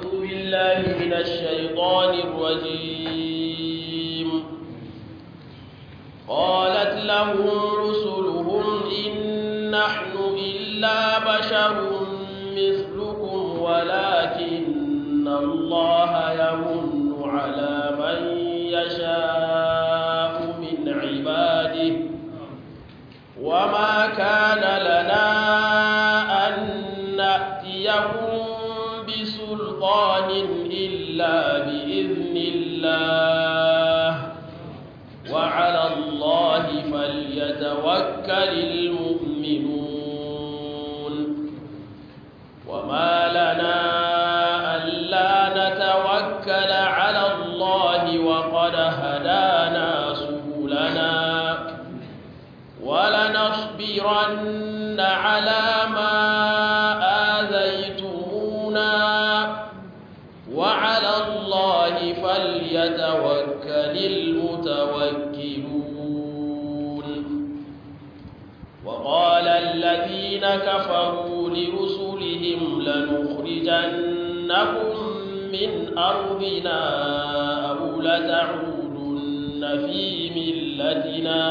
بالله من الشيطان الرجيم قالت لهم رسلهم إن نحن إلا بشر مثلكم ولكن الله يمن على من يشاء من عباده وما كان لنا أن نأتيكم بسلطان إلا بإذن الله وعلى الله فليتوكل المؤمنون وما لنا ألا نتوكل على الله وقد هدانا سبلنا ولنصبرن على ما آذيتمونا وعلى الله فليتوكل المتوكلون وقال الذين كفروا لرسلهم لنخرجنكم من أرضنا أو لتعودن في ملتنا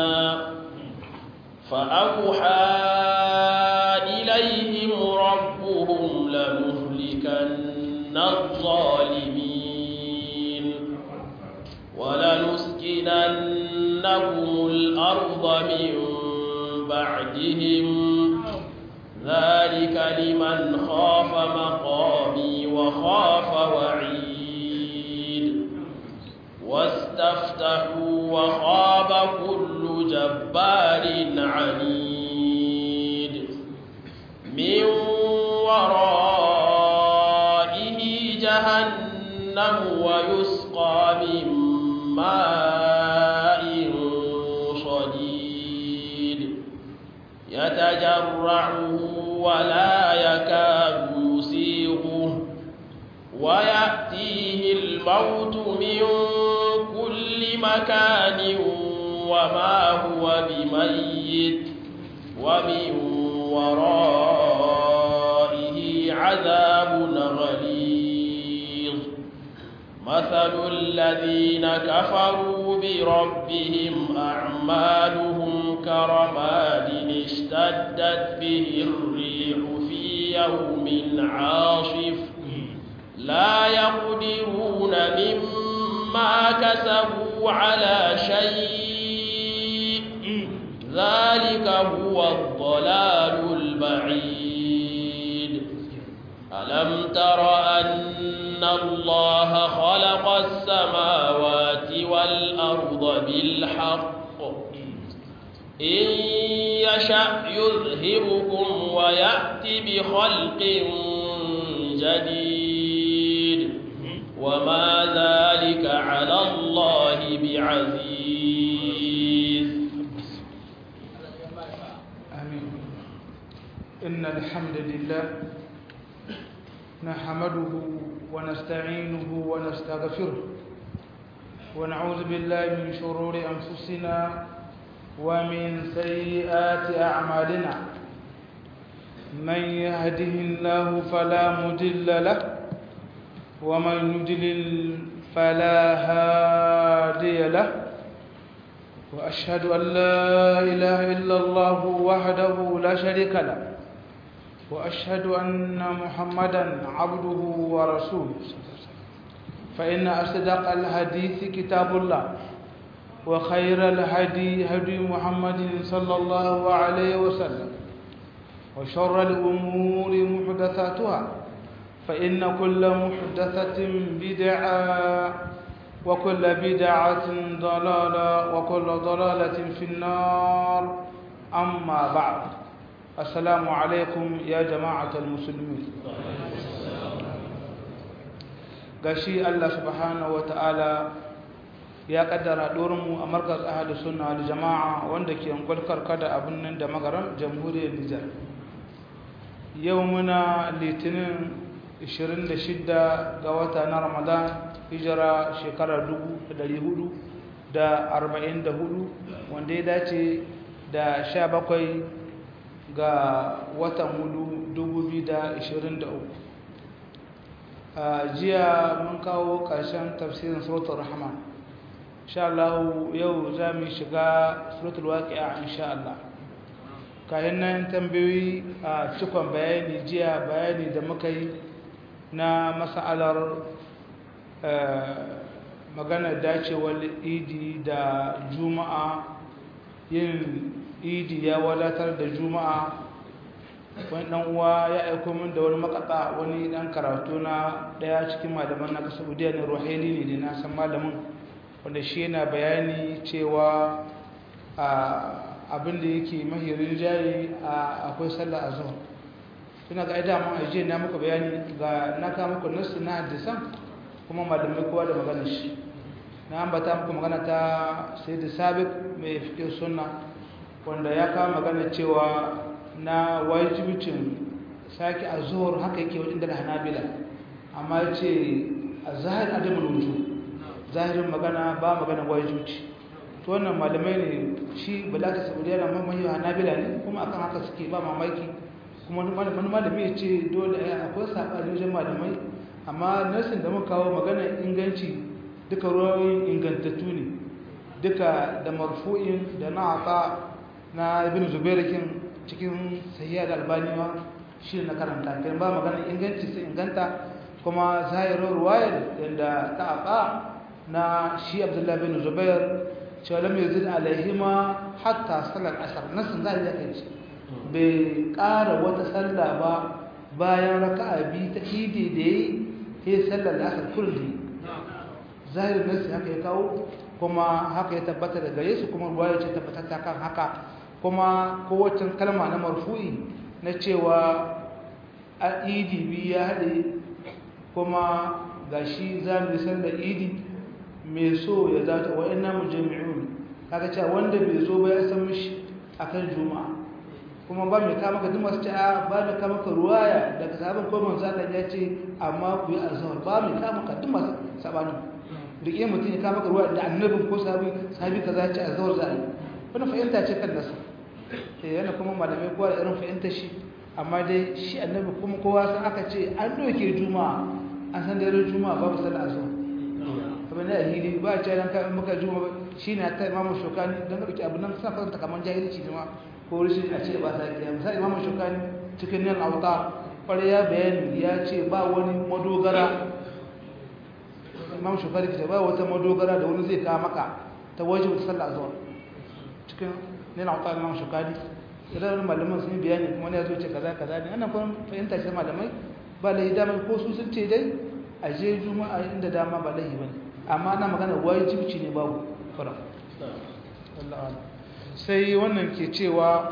فأوحى إليهم ربهم لنهلكن الظالمين ولنسكننهم الأرض من بعدهم ذلك لمن خاف مقامي وخاف وعيد واستفتحوا وخاب كل جبار عنيد من ورائه جهنم ويسقى من ماء صديد يتجرعه ولا يكاد يسيغه ويأتيه الموت من كل مكان وما هو بميت ومن ورائه عذاب غليظ مثل الذين كفروا بربهم أعمالهم كرماد اشتدت به الريح في يوم عاصف لا يقدرون مما كسبوا على شيء ذلك هو الضلال البعيد ألم تر أن الله خلق السماوات والأرض بالحق إن يشأ يذهبكم ويأتي بخلق جديد وما ذلك على الله بعزيز آمين إن الحمد لله نحمده ونستعينه ونستغفره ونعوذ بالله من شرور أنفسنا ومن سيئات أعمالنا من يهده الله فلا مضل له ومن يضلل فلا هادي له وأشهد أن لا إله إلا الله وحده لا شريك له وأشهد أن محمدا عبده ورسوله فإن أصدق الحديث كتاب الله وخير الهدي هدي محمد صلى الله عليه وسلم وشر الأمور محدثاتها فإن كل محدثة بدعة وكل بدعة ضلالة وكل ضلالة في النار أما بعد السلام عليكم يا جماعة المسلمين gashi Allah subhanahu wa ta'ala ya kaddara mu a markaz ahli sunna wal jama'a wanda ke kwalkar kada abin nan da magaram jamhuriyar Nijar yau muna litinin 26 ga wata na Ramadan hijira shekarar 444 wanda ya dace da 17 ga watan hudu 2023 jiya mun kawo ƙarshen tafsirin suratul rahman insha Allah yau za mu shiga suratul waqi'a insha Allah kayan nan tambayoyi a cikon bayani jiya bayani da muka yi na mas'alar magana dacewar idi da juma'a yin idi ya wadatar da juma'a wani dan uwa ya aiko min da wani makata wani dan karatu na daya cikin malaman na kasar saudiya ne ruhaili ne na san malamin wanda shi yana bayani cewa abin da yake mahirin jari akwai sallah a zuwa suna ga aida mun ajiye na muka bayani ga na kawo muku nasu na hadisan kuma malamai kowa da magana shi na ambata muku magana ta sai da sabik mai fiƙe sunna wanda ya kawo magana cewa na wajibicin sake a zuwar haka yake wajen da hanabila amma ya ce a zahir adamun wuju zahirin magana ba magana wajibici to wannan malamai ne shi balaka saudiya na mamaye hanabila ne kuma akan haka suke ba mamaki kuma wani malami ya ce dole akwai saɓani wajen malamai amma nasin da muka kawo magana inganci duka ruwayoyin ingantattu ne duka da marfu'in da na ata na ibn zubairakin cikin sahiya da albaniwa shi na karanta kan ba magana inganci sai inganta kuma zahirar ruwayar yadda ta aka na shi abdullahi bin zubair cewa lam yazid alaihima hatta salar asar nasin zahiri ya kai bai ƙara wata sallah ba bayan raka'a biyu ta idi da yi sai sallar asar kullum zahirin nasi haka ya kawo kuma haka ya tabbata da gare su kuma ruwaya ce tabbatar ta kan haka kuma kowace kalma na marfu'i na cewa a idi biyu ya haɗe kuma ga shi za mu san da idi mai so ya zata wa ina mu jami'un kaga cewa wanda bai zo ba ya san mishi akan juma'a kuma ba mai kama ka duma su ce a ba mai kama ka ruwaya daga sabon ko manzo Allah ya ce amma ku yi azhar ba mai kama ka duma sabanin duk iya mutum ya kama ka ruwaya da annabin ko sahabi sahabi kaza ce azhar za a yi wannan fahimta ce kan nasa eh yana kuma malamai kowa da irin fahimtar shi amma dai shi annabi kuma kowa san aka ce an doke juma'a an san dare juma'a babu sallah azhar abin da ahili ba a ce dan kai muka juma'a shine ta imamu shokani dan dauki abin nan sa fanta kaman jahilci ne ma ko rishin a ce ba sa kiya misali imamu shokani cikin nan auta kware ya bayani ya ce ba wani madogara imamu shokani ce ba wata madogara da wani zai kawo maka ta wajen sallah azhar cikin nan auta imamu shokani idan malaman sun yi bayani kuma ya zo ce kaza kaza ne ana kuma fahimta ce malamai ba lahi dama ko su sun ce dai a je juma'a inda dama ba lahi bane amma ana magana wajibci ne babu fara sai wannan ke cewa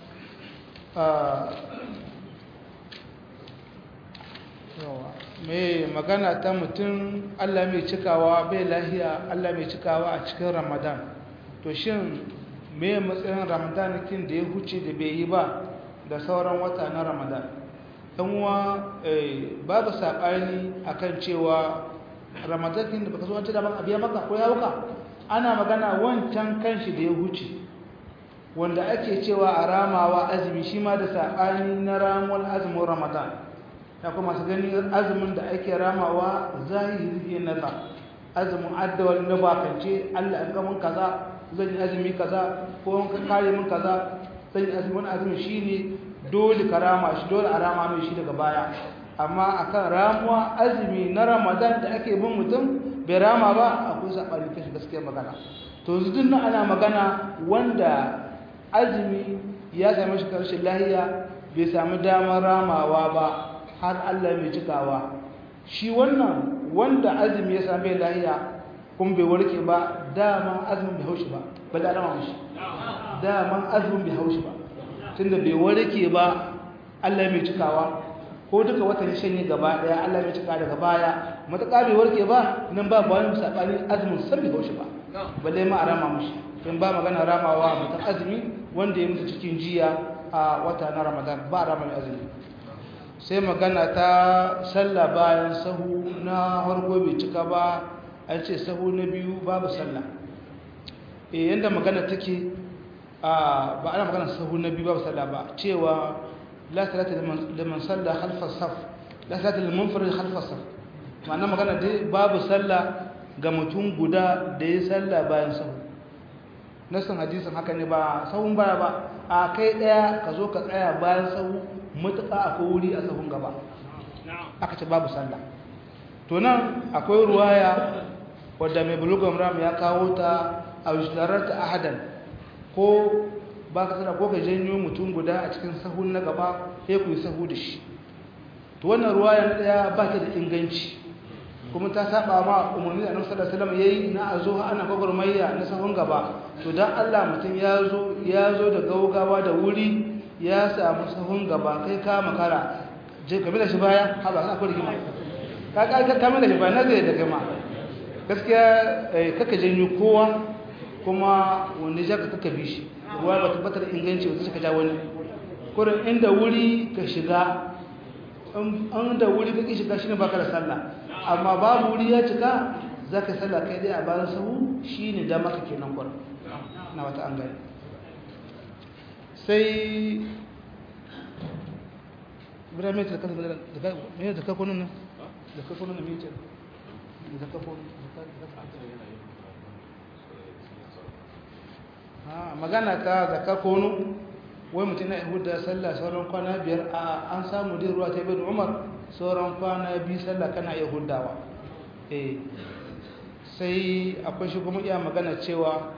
mai magana ta mutum Allah mai cikawa bai lahiya Allah mai cikawa a cikin ramadan to shin me matsayin ramadan kin da ya huce da bai yi ba da sauran wata na ramadan uwa babu saɓani akan cewa ramadan kin da baka zo wancan daban abiya maka ko ya wuka ana magana wancan kanshi da ya huce wanda ake cewa a ramawa azumi shi ma da saɓani na ramuwar azumin ramadan ya kuma su gani azumin da ake ramawa zahiri na za azumin addawar na bakance allah an gamin kaza zan yi azumi kaza ko ka kare min kaza zan yi azumin azumin shi ne dole ka rama shi dole a rama mai shi daga baya amma akan ramuwa azumi na ramadan da ake bin mutum bai rama ba akwai saɓani kashi gaskiyar magana to yanzu nan ana magana wanda azumi ya sami shi karshen lahiya bai sami damar ramawa ba har allah mai cikawa shi wannan wanda azumi ya sami lahiya kuma bai warke ba daman azumin bai haushi ba ba da rama mashi daman azumin bai haushi ba tunda bai warke ba allah mai cikawa ko duka watan shanye gaba daya Allah ya cika daga baya mataka bai warke ba nan ba ba wani sabani azumin san bai haushi ba balle ma a rama mushi in ba magana ramawa mutan azumi wanda ya mutu cikin jiya a wata na Ramadan ba rama mai azumi sai magana ta sallah bayan sahu na harko bai cika ba an ce sahu na biyu babu sallah eh yanda magana take a ba ana magana sahu na biyu babu sallah ba cewa لا صلاة لمن صلى خلف الصف لا صلاة للمنفرد خلف الصف ma'ana magana dai babu sallah ga mutum guda da ya sallah bayan sahu nasan hadisin haka ne ba sahun baya ba a kai daya ka zo ka tsaya bayan sahu mutuka akwai wuri a sahun gaba aka ce babu sallah to nan akwai ruwaya wadda mai bulugan ram ya kawo ta a wishlarar ta ahadan ko ba ka sana ko ka janyo mutum guda a cikin sahun na gaba sai ku yi sahu da shi to wannan ruwaya na daya ba ta da inganci kuma ta saba ma umarni da annabi sallallahu alaihi wasallam yayi na azo ana gwagwarmayya na sahun gaba to dan Allah mutum ya zo ya zo da gaugawa da wuri ya samu sahun gaba kai ka makara je ka da shi baya ha ba ka rigima ka ka ka kamar da shi baya na zai da gama gaskiya kaka janyo kowa kuma wanda ya ka bi shi ruwa ba tabbatar inganci wanda suka ja wani kurin inda wuri ka shiga an da wuri ka shiga shine baka da sallah amma babu wuri ya cika zaka sallah kai dai a bayan sahu shine da maka kenan kurin na wata an gani sai bira mai taka daga mai taka kunun nan da ka kunun mai ce da ka kunun ha magana ta zakar kunu wai mutum na yahuda sallah sauran kwana biyar a an samu dai ruwa ta bin umar sauran kwana biyu sallah kana yahudawa eh sai akwai shi kuma iya magana cewa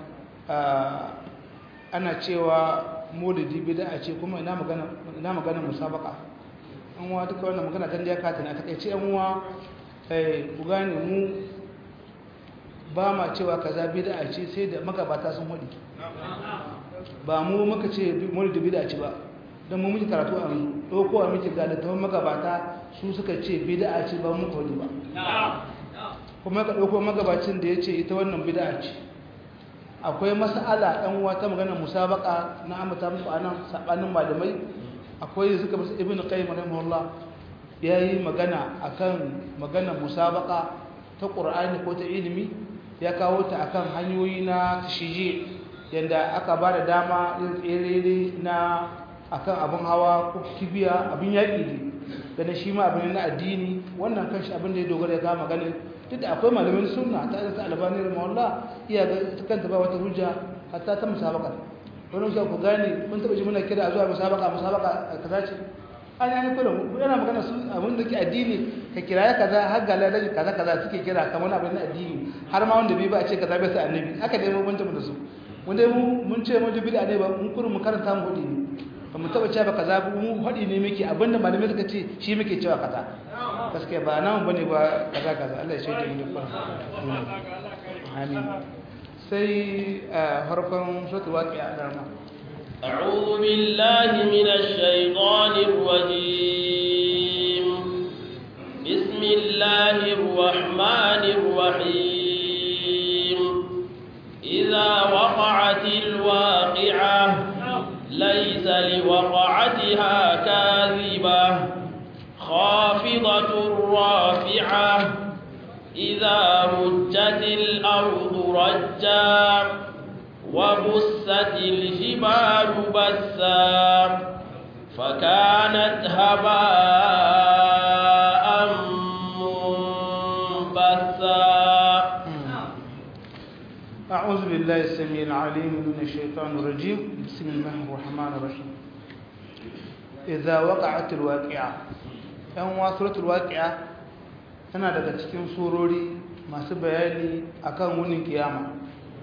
ana cewa maulidi bid'a ce kuma ina magana ina magana musabaka an wa duka wannan magana dan da katin a takeice an wa eh ku gane mu ba ma cewa kaza bid'a ce sai da magabata sun hudi ba mu muka ce maulidi bid'a ce ba dan mu muke karatu a yanzu dokowa muke ga da tawon magabata su suka ce bid'a ce ba mu hudi ba kuma ka dauko magabacin da yace ita wannan bid'a ce akwai mas'ala ɗan wata magana musabaka na amata muku anan sabanin malamai akwai suka musu ibn qayyim rahimahullah yayi magana akan magana musabaka ta qur'ani ko ta ilimi ya kawo ta akan hanyoyi na tashiji yanda aka bada dama yin tsere na akan abin hawa ko kibiya abin yaƙi ne ganin shi ma abin na addini wannan kanshi abin da ya dogara ya kama maganin duk da akwai malamin sunna ta irin ta albani rahimahullah iya ga kanta ba wata hujja hatta ta musabaka wani shi ku gane mun taba ji muna kira zuwa musabaka musabaka kaza ce an yi kullum yana magana su abin da ke addini ka kira ya kaza har ga lalaji kaza kaza suke kira kamar abin na addini har ma wanda bai ba a ce kaza bai sai annabi haka dai mun banta mu da su mun dai mun ce mun dubi da ne ba mun kurun mu karanta mu hudi ne ba mu taba cewa kaza mu hudi ne muke abinda malamai suka ce shi muke cewa kaza gaskiya ba nan bane ba kaza kaza Allah ya shaida mu dukkan amin sai harfan suratul waqi'a da ma أعوذ بالله من الشيطان الرجيم بسم الله الرحمن الرحيم إذا وقعت الواقعة ليس لوقعتها كاذبة خافضة رافعة إذا رجت الأرض رجا وبست الجبال بسا فكانت هباء منبثا أعوذ بالله السميع العليم من الشيطان الرجيم بسم الله الرحمن الرحيم إذا وقعت الواقعة ‘yan wasuratul waƙi'a tana daga cikin surori masu bayani akan wunin kiyama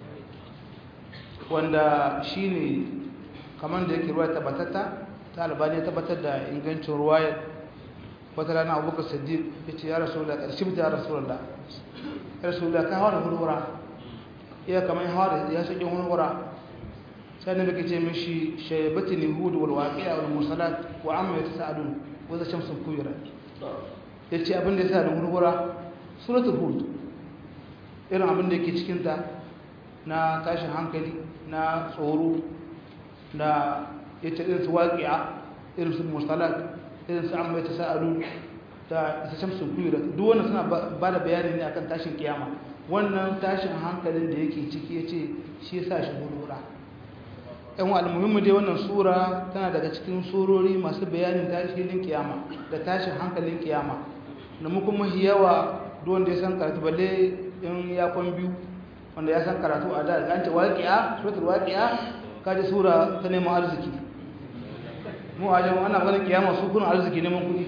wanda shi ne kamar da yake ruwa tabbatatta ta albani ya tabbatar da ingancin ruwayar wata rana abubakar siddiq ya ce ya rasu da ƙarshe ya rasu da ya rasu da ka hawa da hurhura iya kamar hawa da ya shaƙi hurhura sai na baka ce mishi shaibatin yahudu wal waqi'a wal mursalat wa amma yatasaalun wadda shamsun kuyura ya ce abin da ya sa da hurhura suratul hud irin abin da yake cikinta na tashin hankali na tsoro da ya ce irin su waƙi'a irin su mursalat irin su amma ta sa'alu da isa shamsun kuyura duk wannan suna ba da bayani ne akan tashin kiyama wannan tashin hankalin da yake ciki ya ce shi ya sa shi hurhura yan almuhimmu dai wannan sura tana daga cikin surori masu bayanin tashin kiyama da tashin hankalin kiyama da mu kuma yawa duk wanda ya san karatu balle in ya kwan biyu wanda ya san karatu a da an ce waqi'a suratul waqi'a kaje sura ta neman arziki mu a jama'a ana ganin kiyama su kuna arziki neman kuɗi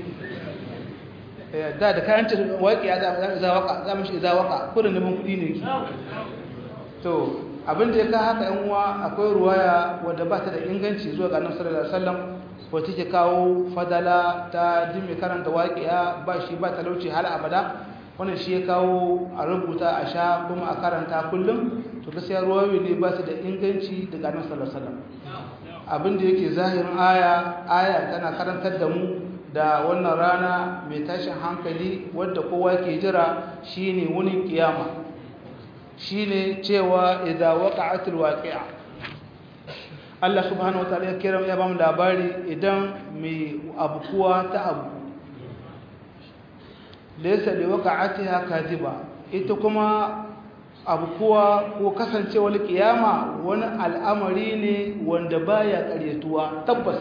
da da kayan ce waqi'a za za waka za mu shi za waka kurin neman kuɗi ne ki to abin da ya ka haka yan uwa akwai ruwaya wadda ba ta da inganci zuwa ga annabi sallallahu alaihi wasallam wacce take kawo fadala ta jin mai karanta waƙiya ba shi ba talauci har abada wannan shi ya kawo a rubuta a sha kuma a karanta kullum to gaskiya ruwayoyi ne ba su da inganci daga annabi sallallahu alaihi wasallam abin da yake zahirin aya aya tana karantar da mu da wannan rana mai tashin hankali wadda kowa ke jira shine wunin kiyama shine cewa idza waqa'atil waqi'a Allah subhanahu wataala ya kira ya bamu labari idan mai abukuwa ta abu laysa li waqa'atiha kadhiba ita kuma abukuwa ko kasancewar kiyama wani al'amari ne wanda baya ƙaryatuwa tabbas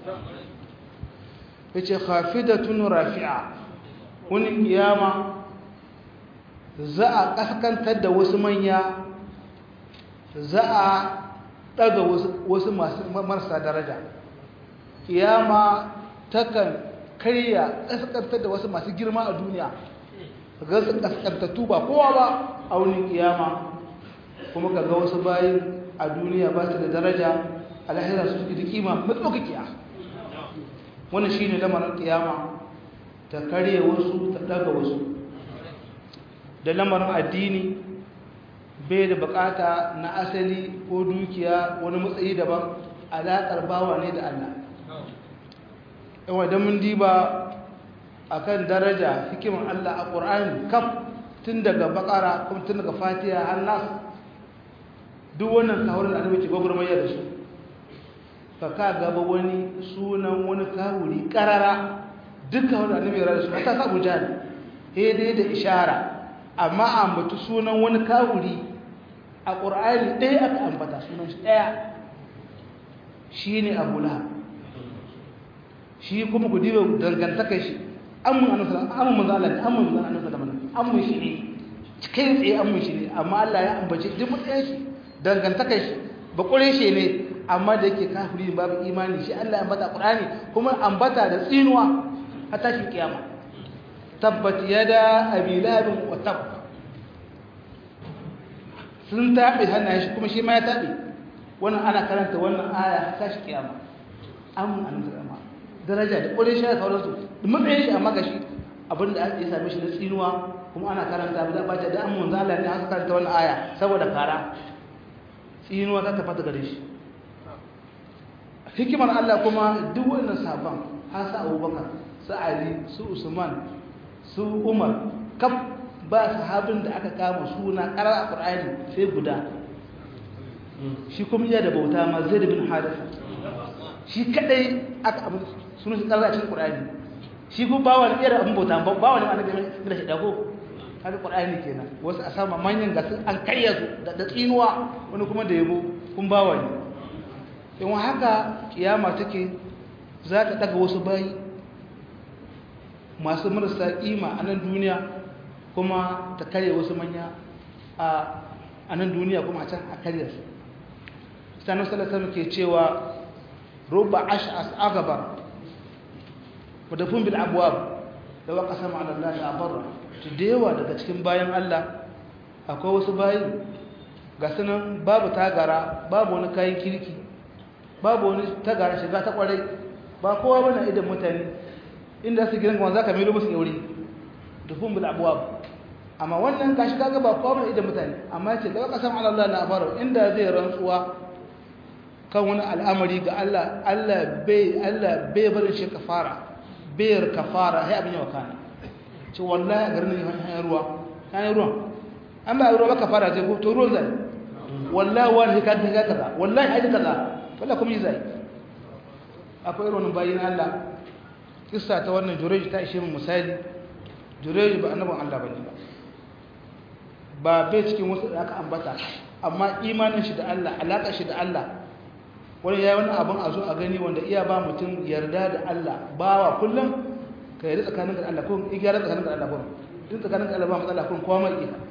yace khafidatun rafi'a wani kiyama za a kaskantar da wasu manya za a daga wasu marasa daraja kiyama takan karya kaskantar da wasu masu girma a duniya ga su kaskantattu ba kowa ba a wani kiyama kuma ka ga wasu bayin a duniya ba su da daraja alahira su suke da kima matsaukakiya wannan shine lamarin kiyama ta karya wasu ta daga wasu da lamarin addini bai da bukata na asali ko dukiya wani matsayi daban alaƙar bawa ne da Allah yawa don mun diba a kan daraja hikimin Allah a ƙur'ani kaf tun daga bakara kuma tun daga fatiha har nasu duk wannan kawurin da annabi ke gwagwarmaya da su ka ka gaba wani sunan wani kawuri karara duk kawurin da annabi ya rada su ta sa bujani dai da ishara amma ambatu sunan wani kawuri a ƙur'ani ɗaya aka ambata sunan shi ɗaya shi ne abu lahab shi kuma ku diba dangantaka shi amun annabi amun manzo Allah ne amun manzo annabi sallallahu alaihi amun shi ne kai tsaye amun shi ne amma Allah ya ambace duk mutsayin shi dangantaka shi ba kure shi ne amma da yake kafiri babu imani shi Allah ya ambata Qur'ani kuma ambata da tsinuwa har tashin kiyama tabbat yada abi lahab wa tab sun tabe hannayen shi kuma shi ma ya tabe wannan ana karanta wannan aya har tashi kiyama amun annabi sallallahu daraja da ƙwarin shi da sauransu da matsayin shi amma gashi abinda ya same shi na tsinuwa kuma ana karanta ba ba da an mun zala ne aka karanta wannan aya saboda kara tsinuwa ta tafata gare shi hikimar Allah kuma duk wannan sabon har sa Abubakar su Ali su Usman su Umar kaf ba sahabin da aka kama suna karar Qur'ani sai guda shi kuma iya da bauta ma Zaid bin Haritha shi kadai aka abu sunan shi karar cikin Qur'ani shi ko bawa ne irin abin bauta bawa ne annabi da shi dago kaga Qur'ani kenan wasu a sama manyan gasu an karya su da tsinuwa wani kuma da yabo kun bawa ne in haka kiyama take za ta daga wasu bayi masu marasa kima a nan duniya kuma ta karya wasu manya a nan duniya kuma a can a karya su sanar salatar ke cewa rubba ash'as agabar wadafin bil abuwab da wa ƙasa ma'alallah da abarra ta da yawa daga cikin bayan Allah akwai wasu bayi ga sunan babu tagara babu wani kayan kirki babu wani tagara shiga ta kwarai ba kowa bane idan mutane inda su gidan kuma za ka milo musu yauri dufin bil abuwab amma wannan gashi kaga ba kowa bane idan mutane amma ce da wa ƙasa ma'alallah da abarra inda zai rantsuwa kan wani al'amari ga Allah Allah bai Allah bai barin shi kafara bayar kafara sai abin yawa kana ce wallahi a garin hanyar ruwa hanyar ruwa an ba ruwa ba kafara ce ko to ruwan zai wallahi wani ka ta kaza wallahi ai kaza wallahi kuma yi zai akwai irin bayin Allah kissa ta wannan jureji ta ishe mu misali jureji ba annabin Allah bane ba ba bai cikin wasu da aka ambata amma imanin shi da Allah alaka shi da Allah wani ya yi wani abin a zo a gani wanda iya ba mutum yarda da Allah ba wa kullum ka yi tsakanin da Allah ko igiyar tsakanin da Allah ko duk tsakanin Allah ba matsala kun kowa mai iya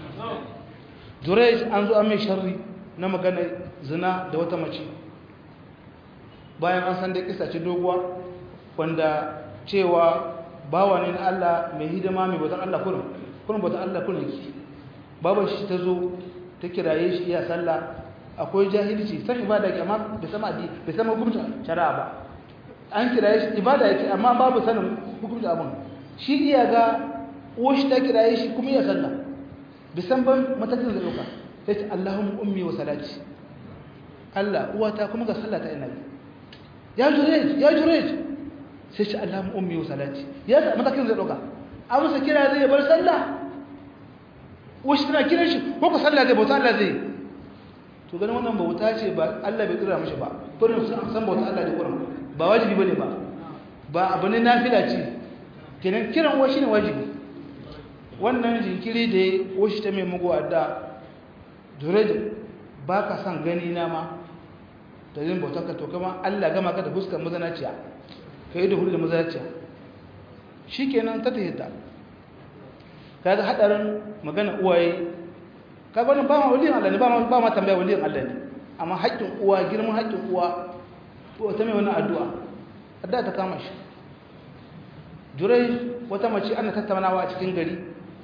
Jurej an zo an mai sharri na magana zina da wata mace bayan an san da kisa ce doguwa wanda cewa bawa ne na Allah mai hidima mai bautan Allah kurin kurin bautan Allah kurin yake baban shi ta zo ta kiraye shi iya sallah akwai jahilci san ibada yake amma bai sama adi bai sama hukunta shari'a ba an kiraye shi ibada yake amma babu sanin hukunta abin shi iya ga uwar shi ta kiraye shi kuma iya sallah bai san ban matakin da dauka sai ce Allahumma ummi wa salati Allah uwata kuma ga sallah ta ina yi ya jurej ya jurej sai ce Allahumma ummi wa salati ya sa matakin zai dauka a musa kira zai bar sallah wasu tana kiran shi ko ku sallah zai bauta Allah zai to ganin wannan bauta ce ba Allah bai tsira mishi ba kurin san bauta Allah ne kurin ba wajibi bane ba ba abu ne nafila ce kenan kiran washi ne wajibi wannan jinkiri da ya washi ta mai mugu adda dureje ba ka san gani na ma da yin bautar ka to kama Allah gama ka da fuskar mazanaciya ka yi da hudu da mazanaciya shi kenan ta tahita ka ga haɗarin magana uwaye ka ga wannan ba ma waliyan Allah ne ba ma tambaya waliyan Allah ne amma haƙƙin uwa girman haƙƙin uwa ko ta mai wannan addu'a addu'a ta kama shi jurai wata mace ana tattaunawa a cikin gari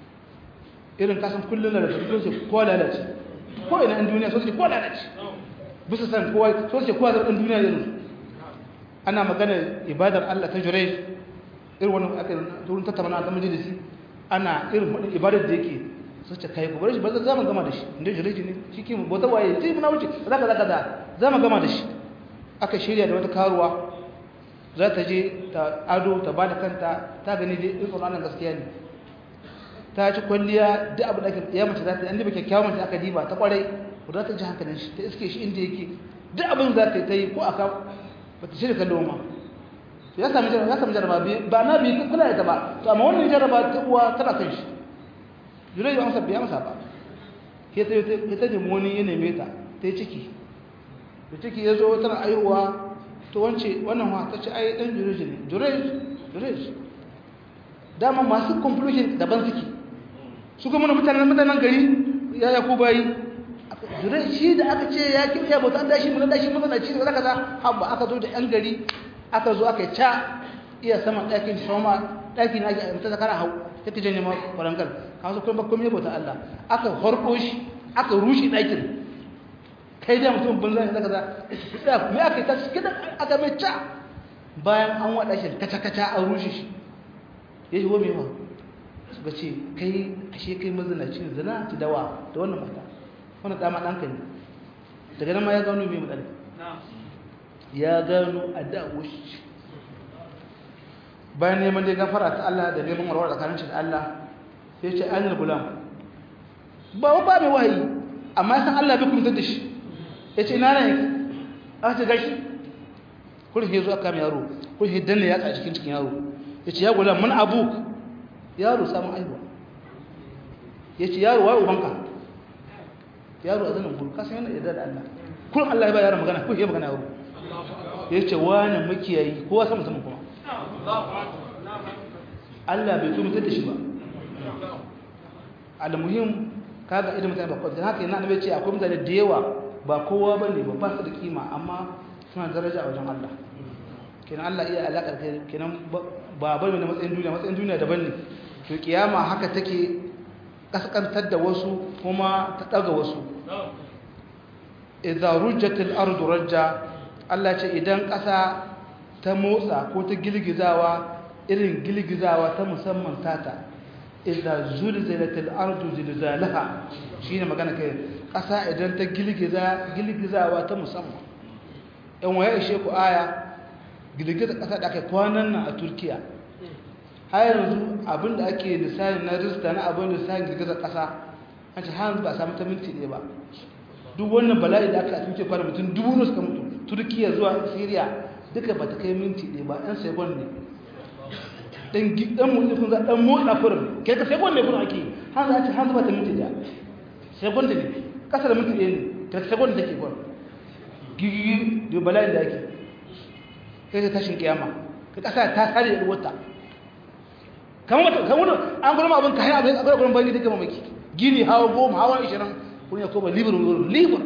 irin kasan kullum da rasu ce ko lalace ko ina in duniya so ce ko lalace bisa san kowa so ce kowa zaɓin duniya yanzu ana magana ibadar Allah ta jurai irin wani aka turin tattauna ta majalisi ana irin wani ibadar da yake su ce kai gobe shi ba za mu gama da shi inda jurai ne shi ke bauta waye sai muna wuce za ka za ka za za mu gama da shi aka shirya da wata karuwa za ta je ta ado ta ba da kanta ta gani dai in tsoron gaskiya ne ta ci kwalliya duk abu da ake ya mace za ta yi an diba kyakkyawan mace aka diba ta kwarai ko za ta ji hankalin shi ta iske shi inda yake duk abin za ta yi ko aka ba ta shirya kallo ma ya sami jaraba ya sami jaraba ba na bi kula da ta ba to amma wannan jaraba ta uwa tana kan shi julai ya amsa bai amsa ba ke ta yi ta nemi wani ya neme ta ta yi ciki da ciki ya zo tana aihuwa to wance wannan wa ta ce ai dan jureji ne jureji jureji dama masu conclusion daban suke su kuma na mutanen mutanen gari ya ya ku bayi jureji shi da aka ce ya kiyaye bauta an dashi mun dashi mun ci da kaza habba aka zo da yan gari aka zo aka ca iya saman ɗakin shoma ɗaki na ake mutu zakara hau ta ta janye ma kwarangar kawo su kuma kuma bauta Allah aka horko shi aka rushe ɗakin kai da mutum banza ne kaza da me aka ta kidan aka mai ta bayan an wada shi kaca kaca an rushe shi yayi wa me ma suka ce kai ashe kai mazinaci ne zina ki dawa da wannan mata wannan dama dan kai daga nan ma ya gano me mu dan ya gano adawo shi bayan neman da gafara ta Allah da neman warware tsakanin shi da Allah sai ce anil gulam ba ba mai wahayi amma san Allah bai kuma da shi ya ce ina yake aka ce gashi kurin ya zo aka mai yaro kurin ya danna yatsa a cikin cikin yaro ya ce ya gula mun abuk yaro samun aiwa ya ce yaro wa ubanka yaro a zanen guru kasan yana yadda da Allah kurin Allah ya ba yaro magana kurin ya magana yaro ya ce wani makiyayi kowa sama sama kuma Allah bai kuma da shi ba al-muhim kaga idan mutane ba kwanta haka yana annabi ce akwai mutane da yawa ba kowa ba ne ba ba su da kima amma suna daraja a wajen Allah kenan Allah iya alaƙar kenan ba bane na matsayin duniya matsayin duniya daban ne to kiyama haka take kaskantar da wasu kuma ta daga wasu idza rujjatil ardu rajja Allah ce idan ƙasa ta motsa ko ta girgizawa irin girgizawa ta musamman tata idza zulzilatil ardu zilzalaha shine magana kai ƙasa idan ta girgiza girgizawa ta musamman in waye ishe ku aya girgiza ƙasa da aka kwanan nan a Turkiya har yanzu abinda ake lissafi na rizta na abin lissafin girgizar ƙasa an ce har ba a samu ta minti ɗaya ba duk wannan bala'i da aka a Turkiya kwana mutum dubu ne suka mutu Turkiya zuwa Syria duka ba ta kai minti ɗaya ba ɗan sekon ne dan dan mutum kun za dan motsa furin kai ka sekon ne furin ake har za a ce har ba ta minti ɗaya sekon ne kasa da minti ɗaya ne ta sekon da take furin gigi da bala'in da ake kai ka tashin kiyama ka kasa ta sare da wata kamar mata kamar an gurma abin kayan abin akwai gurin bangi duka mamaki gini hawa goma hawa ishirin kun ya koma libur libur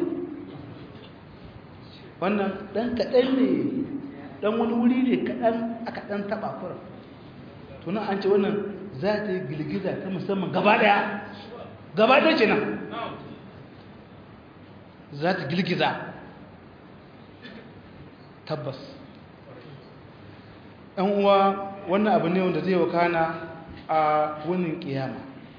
wannan dan kaɗan ne dan wani wuri ne kaɗan aka ɗan taɓa kura tunan an ce wannan za ta yi girgiza ta musamman gaba ɗaya gaba ɗaya ce nan za ta girgiza tabbas ɗan uwa wannan abu ne wanda zai wakana a wunin ƙiyama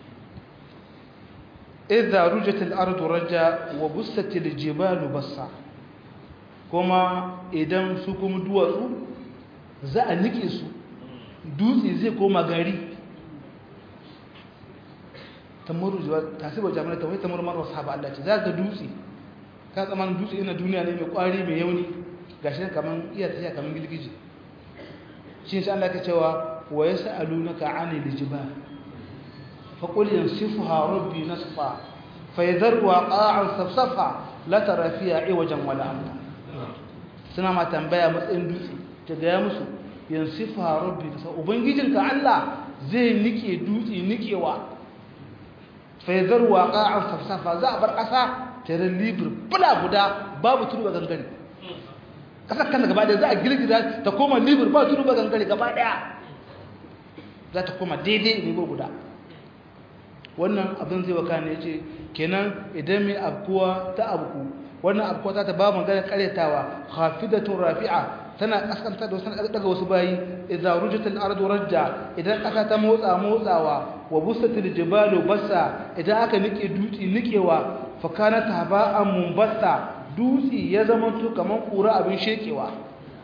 idza rujatil ardu raja wa bussatil jibalu bassa kuma idan su kuma duwatsu za a nike su dutse zai koma gari tamuru tasibar jami'ar ta wai tamuru marar sahaba Allah ce za ka dutse ka tsamanin dutse ina duniya ne mai kwari mai yauni gashi ne kaman iya tafiya kaman gilgiji shi sai Allah ka cewa wa yas'alunaka 'anil jibal fa qul yansifuha rabbi nasfa fa yadharu qa'an safsafa la tara fiha 'iwajan wala amta suna ma tambaya matsayin dutse ta gaya musu yansifuha rabbi nasfa ubangijinka Allah zai nike dutse nikewa fa yadharu qa'an safsafa za a bar ƙasa tare libir bula guda babu tudu ba gangare kasar kan gaba daya za a girgiza ta koma libir ba tudu ba gangare gaba daya za ta koma daidai libir guda wannan abin zai waka ne ce kenan idan mai abkuwa ta abku wannan abkuwa ta ta ba magana karyatawa hafidatun rafi'a tana kaskanta da wasu daga wasu bayi idza rujatil ardu rajja idan kasa ta motsa motsawa wa busatil jibalu bassa idan aka nike dutsi nikewa fakana haba'an mumbasta dutsi ya zama to kaman kura abin shekewa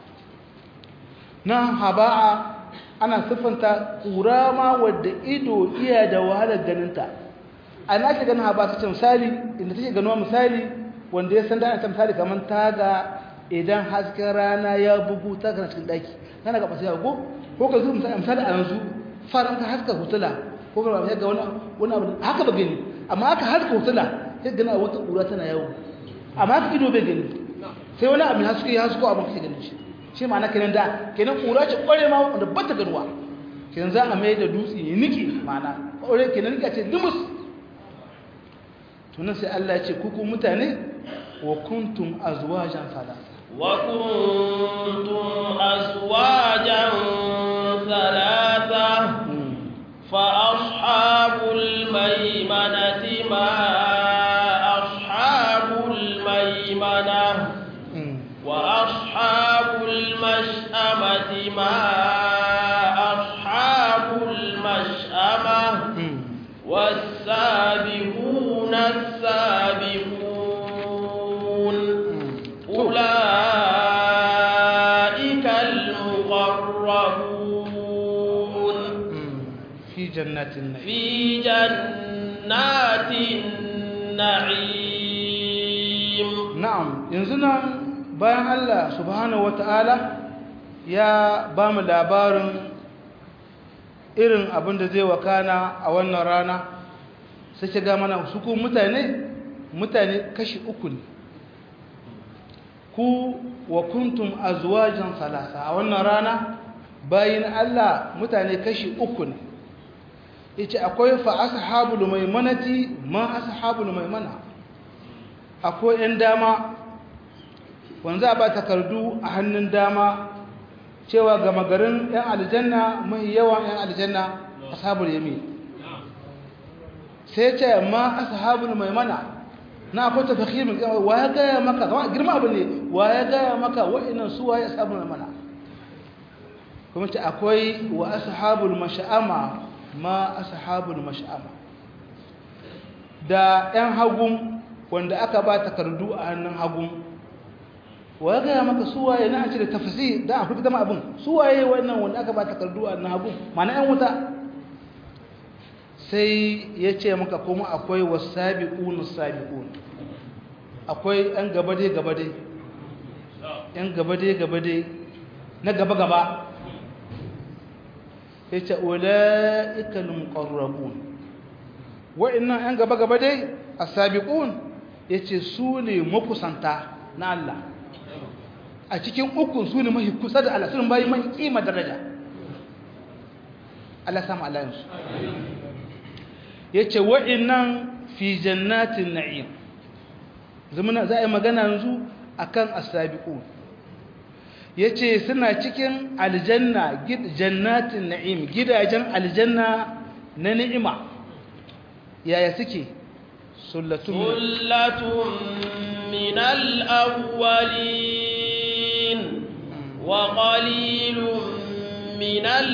nan haba'a ana siffanta kura ma wadda ido iya da wahalar ganinta ana ake ganin haba ta misali inda take ganuwa misali wanda ya san da ta misali kaman taga idan hasken rana ya bugu ta kana cikin daki kana ga basu yago ko ka zuwa misali a yanzu faran ka haska hutula ko ka ga wani wani abu haka ba gani amma aka haska hutula sai gana wata ƙura tana yawo amma haka ido bai gani sai wani abin haske ya hasko abin kake ganin shi shi ma na kenan da kenan ƙura ce ƙware ma wanda ba ta ganuwa kenan za a mai da dutse ya niki ma'ana ƙware kenan nika ce limus tunan sai Allah ya ce kuku mutane wa kuntum azwajan salasa wa kuntum azwajan salasa فأصحاب الميمنة ما أصحاب الميمنة وأصحاب المشأمة ما أصحاب المشأمة والسابقون السابقون أولئك المقربون في جنات النعيم في جنات النعيم na'am yanzu nan bayan Allah subhanahu wata'ala ya ba mu labarin irin abin da zai wakana a wannan rana sai shiga mana su ku mutane mutane kashi uku ne ku wa kuntum azwajan salasa a wannan rana bayin Allah mutane kashi uku ne yace akwai fa ashabul maimanati ma ashabul maimana akwai ɗan dama wanda ba takardu a hannun dama cewa gama garin ‘yan aljanna mai yawan ‘yan aljanna ashabul yamin sai ce ma ashabul maimana na akwai tafakimin wa ya gaya maka kama girma abu ne wa ya gaya maka wa'inan su wa ya ashabul maimana kuma ce akwai wa ashabul masha'ama ma ashabul mash'ama da ɗan hagun wanda aka ba takardu a hannun hagun wa gaya maka suwaye na ce da tafsi da a fita ma abin suwaye wannan wanda aka ba takardu a hannun hagun mana ɗan wuta sai ya ce maka kuma akwai wasabiqun sabiqun akwai ɗan gabade gabade ɗan gabade gabade na gaba gaba yace ulaikal muqarrabun wa'annan yan gaba gaba dai as-sabiqun yace su ne makusanta na Allah a cikin ukun su ne mahi kusa da Allah sun bayi man kima daraja Allah samu alayansu yace wa'innan fi jannatin na'im zamana za a yi magana yanzu akan as-sabiqun yace suna cikin aljanna jannatin na'im gidajen aljanna na ni'ima yaya suke sullatun sullatun minal awwalin wa qalilun minal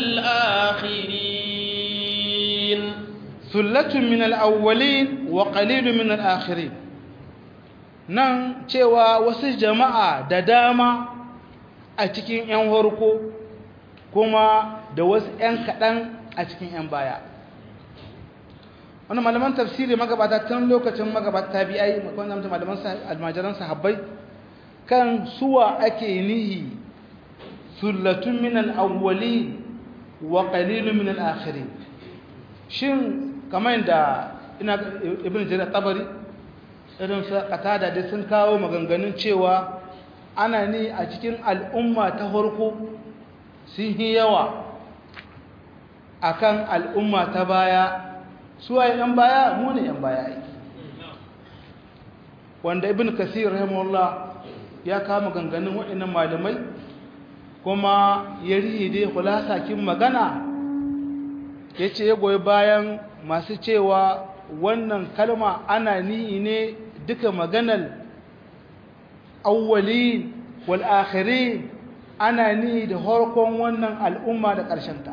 akhirin sullatun minal awwalin wa qalilun minal akhirin nan cewa wasu jama'a da dama a cikin 'yan harko kuma da wasu 'yan kaɗan a cikin 'yan baya wani malaman tafsiri magabata tun lokacin magabata ta biya wanda mutum malaman almajiran sahabbai kan suwa ake nihi sullatun minal awwali wa qalilun minal akhirin shin kamar da ina ibn jarir tabari irin sa qatada da sun kawo maganganun cewa ana ni a cikin al'umma ta farko sun yi yawa akan al'umma ta baya suwaye yan baya mu ne yan baya aiki wanda ibn kasir rahimahullah ya kama ganganin waɗannan malamai kuma ya rihe dai kulasa kin magana ya ce ya goyi bayan masu cewa wannan kalma ana ni'i ne duka maganar awwalin wal akhirin ana ni da harkon wannan al'umma da ƙarshenta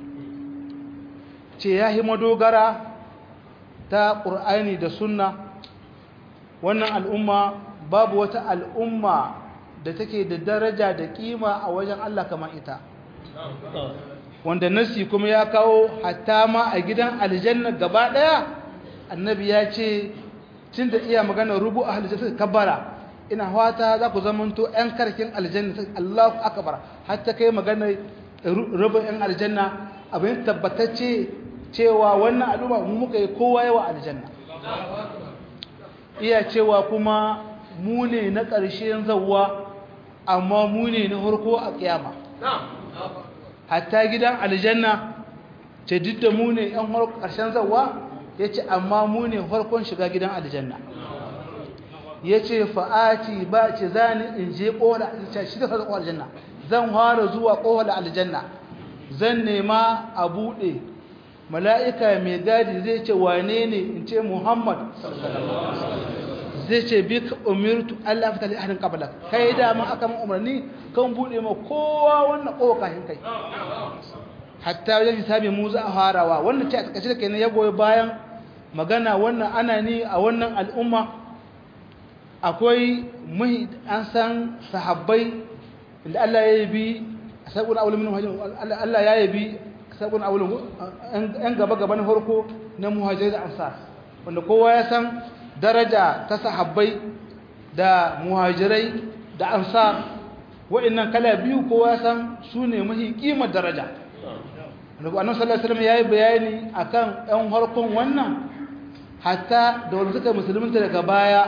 ce ya yi madogara ta ƙur'ani da sunna wannan al'umma babu wata al'umma da take da daraja da ƙima a wajen Allah kamar ita wanda nasi kuma ya kawo hatta ma a gidan aljanna gaba ɗaya annabi ya ce tun da iya magana rubu a halittar suka kabbara ina fata za ku zamanto 'yan karkin aljanna Allahu akbar hatta kai magana rubun 'yan aljanna abin tabbatacce cewa wannan al'umma mu muka yi kowa yawa aljanna iya cewa kuma mu ne na ƙarshen zawwa amma mu ne na harko a ƙiyama hatta gidan aljanna ce duk da mu ne 'yan ƙarshen zawwa ya ce amma mu ne harkon shiga gidan aljanna ya ce fa'aci ba ce za ni in je ƙola shi da harkon aljanna zan fara zuwa ƙola aljanna zan nema a buɗe mala'ika mai gadi zai ce wane ne in ce muhammad zai ce bi ka umirtu allah fita da harin kabbalak kai dama aka man umarni kan buɗe ma kowa wannan ƙowa kashin kai hatta wajen hisabi mu za a farawa wannan ce a tsakashi da kai na ya goyi bayan magana wannan ana ni a wannan al'umma akwai muhi an san sahabbai inda allah ya yi bi a sabon awulun allah ya yi bi sabon awulun yan gaba-gaba na farko na muhajirai da ansar wanda kowa ya san daraja ta sahabbai da muhajirai da ansar wa'annan kala biyu kowa ya san su ne mahi kimar daraja wanda annabi sallallahu alaihi wasallam yayi bayani akan ɗan harkon wannan hatta da wanda suka musulunta daga baya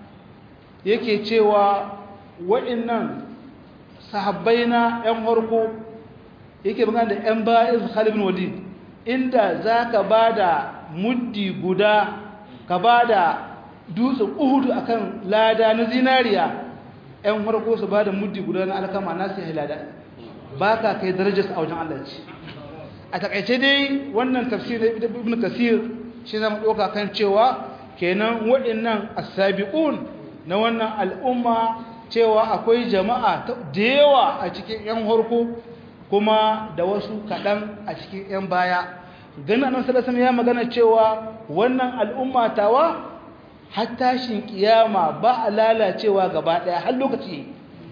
yake cewa wa'annan sahabbai na ɗan harko yake magana da ‘yan bayan Khalid bin Walid inda za ka ba da muddi guda ka ba da dutsen uhudu a kan lada na zinariya ‘yan farko su ba da muddi guda na alkama na sai lada ba ka kai darajar a wajen Allah ce a takaice dai wannan tafsir da ibn kasir shi zama ɗauka kan cewa kenan waɗannan asabi'un na wannan al'umma cewa akwai jama'a da yawa a cikin ‘yan harko kuma da wasu kaɗan a cikin ‘yan baya ganin annan salasan ya magana cewa wannan al'umma tawa har tashin kiyama ba a lalacewa gaba ɗaya har lokaci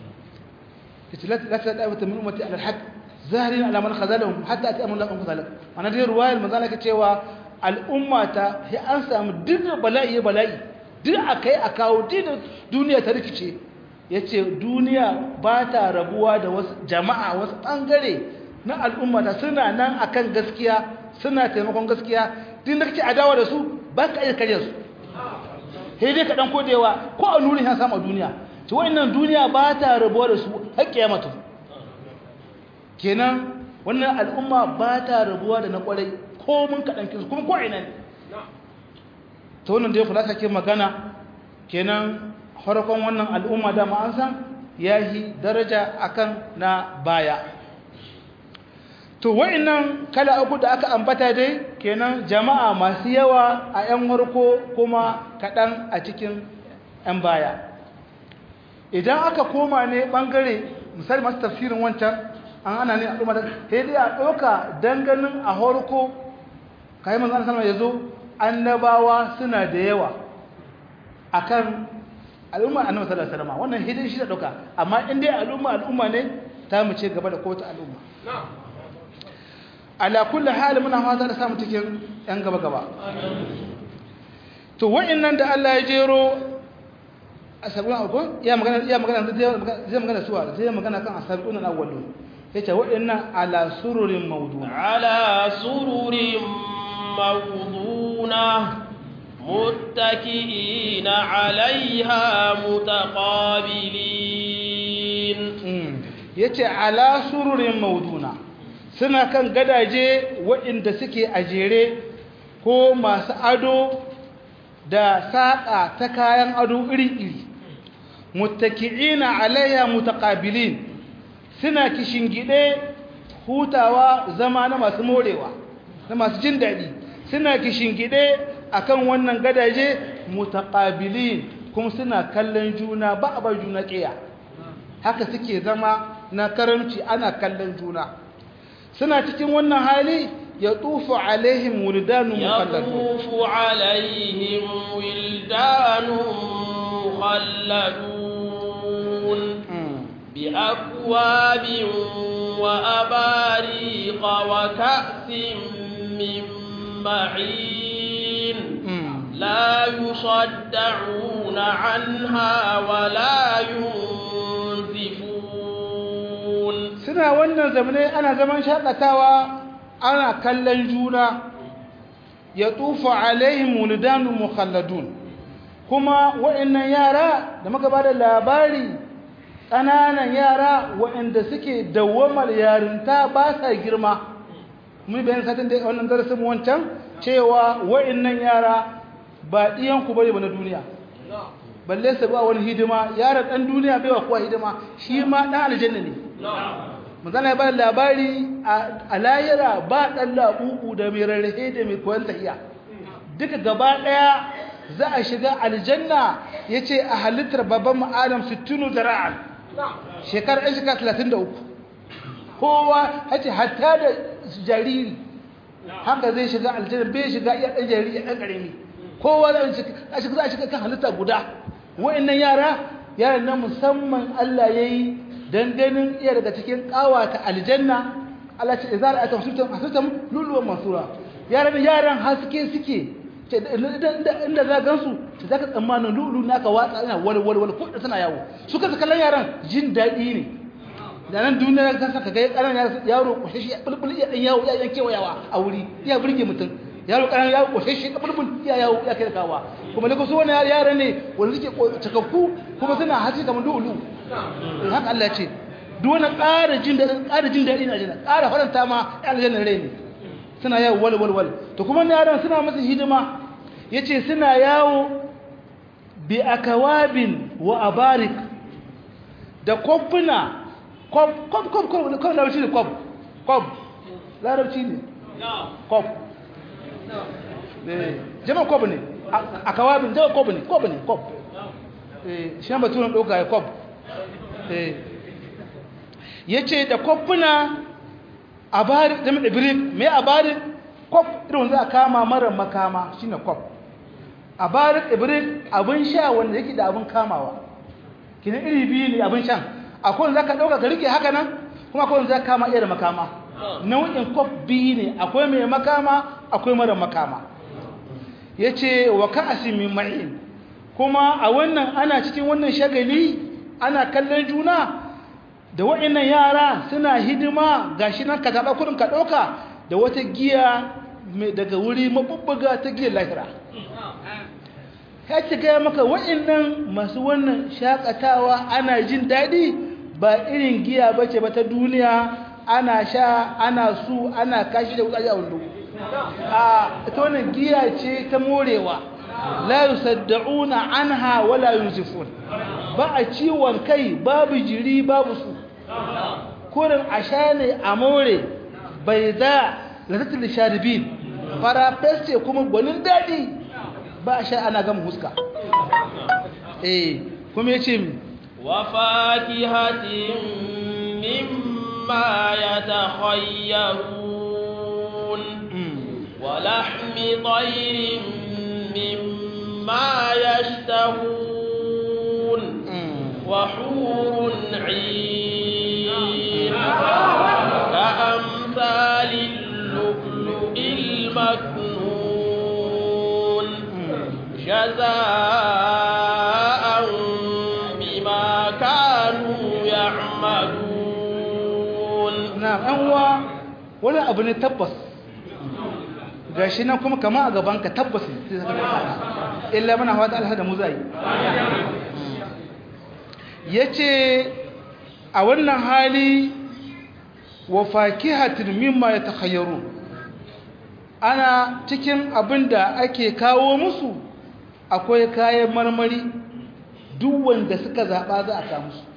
ta ce lati da ɗaya min umarci alhaq zahirin alamar khazalahum hatta a ta'amun laƙon khazalak ana dai ruwayar mazala ka cewa al'umma ta sai an samu duk bala'i bala'i duk a kai a kawo duk duniya ta rikice ya ce duniya ba ta rabuwa da wasu jama'a wasu ɓangare na al'ummata suna nan akan gaskiya suna taimakon gaskiya din da kake adawa da su ba ka iya karya su sai dai ka ɗan kodewa ko a nuni ya samu a duniya ta wa'annan duniya ba ta rabuwa da su har kiyamatu kenan wannan al'umma ba ta rabuwa da na kwarai ko mun kaɗan kinsu kuma ko ina ne ta wannan da ya kula ke magana kenan harkon wannan al'umma da an san ya yi daraja akan na baya to wa'annan kala uku da aka ambata dai kenan jama'a masu yawa a 'yan harko kuma kaɗan a cikin 'yan baya idan aka koma ne ɓangare misali masu tafsirin wancan an ana ne al'umma da sai dai a ɗauka danganin a harko kayi manzan sama ya zo annabawa suna da yawa akan al'umma annabi sallallahu alaihi wasallam wannan hidin shi da ɗauka amma in dai al'umma al'umma ne ta mu ce gaba da kowace al'umma ala kulli hal muna fata da samu cikin yan gaba gaba to wa'annan da Allah ya jero asabun abu ya magana ya magana zai magana suwa zai magana kan asabun al-awwalun yace wa'annan ala sururin mawduna ala sururin mawduna متكئين عليها متقابلين yace ala sururin mawduna suna kan gadaje waɗanda suke a jere ko masu ado da saƙa ta kayan ado iri-iri muttaki'ina alayya mutaqabilin suna kishingide hutawa zama na masu morewa na masu jin daɗi suna kishingide akan wannan gadaje mutaqabilin kuma suna kallon juna ba a bar juna ƙiya haka suke zama na karamci ana kallon juna suna cikin wannan hali ya tufu alaihim wuldanun mukhalladun يطوف عليهم ولدان مخلدون بأكواب وأباريق وكأس من معين لا يصدعون عنها ولا ينزفون suna wannan zamanai ana zaman shakatawa ana kallon juna ya tufa alaihim wuldanun mukhalladun kuma wa'annan yara da muka ba da labari ƙananan yara wa'anda suke dawamar yarinta ba sa girma mun bayan satin da wannan darasin wancan cewa wa'annan yara ba ɗiyanku bane ba na duniya balle su ba wani hidima yaran ɗan duniya bai wa kowa hidima shi ma ɗan aljanna ne manzana ya bada labari a layira ba ɗan laɓuɓu da mai rarrahe da mai koyon tahiya duka gaba ɗaya za a shiga aljanna ya ce a halittar babban ma'adam sittinu da ra'an shekarar ɗan shekara talatin da uku kowa hace hatta da jariri haka zai shiga aljanna bai shiga iya ɗan jariri ɗan ƙarami kowa za a shiga kan halitta guda wa'annan yara yaran na musamman Allah ya yi don ganin iya daga cikin ƙawata aljanna Allah ce izara a tafsutan asutan luluwan masura yaran yaran haske suke inda za gansu ta za ka tsammanin lulu na ka watsa ina walwalwal ko da suna yawo su kasa kallon yaran jin daɗi ne da nan duniya ka saka ga ƙaran yaro kwashe shi bulbul iya ɗan yawo ya yankewa yawa a wuri iya burge mutum yaro ƙaran yawo kwashe shi bulbul iya yawo ya kai kawa kuma da su wani yara ne wanda suke cikakku kuma suna haske kamar lulu haka Allah ce duk wani ƙara jin daɗi ƙara jin daɗi na aljanna ƙara faranta ma aljanna rai ne suna yawo wal wal wal to kuma yaran suna masa hidima yace suna yawo bi akawabin wa abarik da kofuna kof kof kof kof kof larabci ne kof kof larabci ne kof jama kof ne akawabin jama kof ne kof ne kof shi ba tunan ɗauka ya kof ya ce da kofuna abarik da ibirik mai abarik kof irin za a kama mara makama shi ne kof abarik ibirik abin sha wanda yake da abin kamawa kina iri biyu ne abin shan akwai wanda za ka ɗauka ka rike haka nan kuma akwai wanda za ka kama iya da makama nau'in kof biyu ne akwai mai makama akwai mara makama ya ce wa ka'asi min ma'in kuma a wannan ana cikin wannan shagali ana kallon juna da wa'annan yara suna hidima gashi nan ka zaɓa kudin ka ɗauka da wata giya daga wuri mabubbuga ta giya lahira ya ci gaya maka wa'annan masu wannan shakatawa ana jin daɗi ba irin giya ba ce ba ta duniya ana sha ana su ana kashi da wutsari a wando a ita wannan giya ce ta morewa la yusaddauna anha wala yunzifun ba a ciwon kai babu jiri babu su kurin a sha ne a more bai za latattun sharibin fara feste kuma gwanin daɗi ba a sha ana gama huska eh kuma ya ce mi وفاكهة مما يتخيرون ولحم طير مما يشتهون وحور عين كأمثال اللؤلؤ المكنون جزاء بما كانوا يعملون na uwa wani abu ne tabbas gashi nan kuma kama a gabanka tabbas ne sai ka tabbata illa muna fata Allah da mu zai yace a wannan hali wa fakihatin mimma yatakhayyaru ana cikin abinda ake kawo musu akwai kayan marmari duk wanda suka zaba za a kawo musu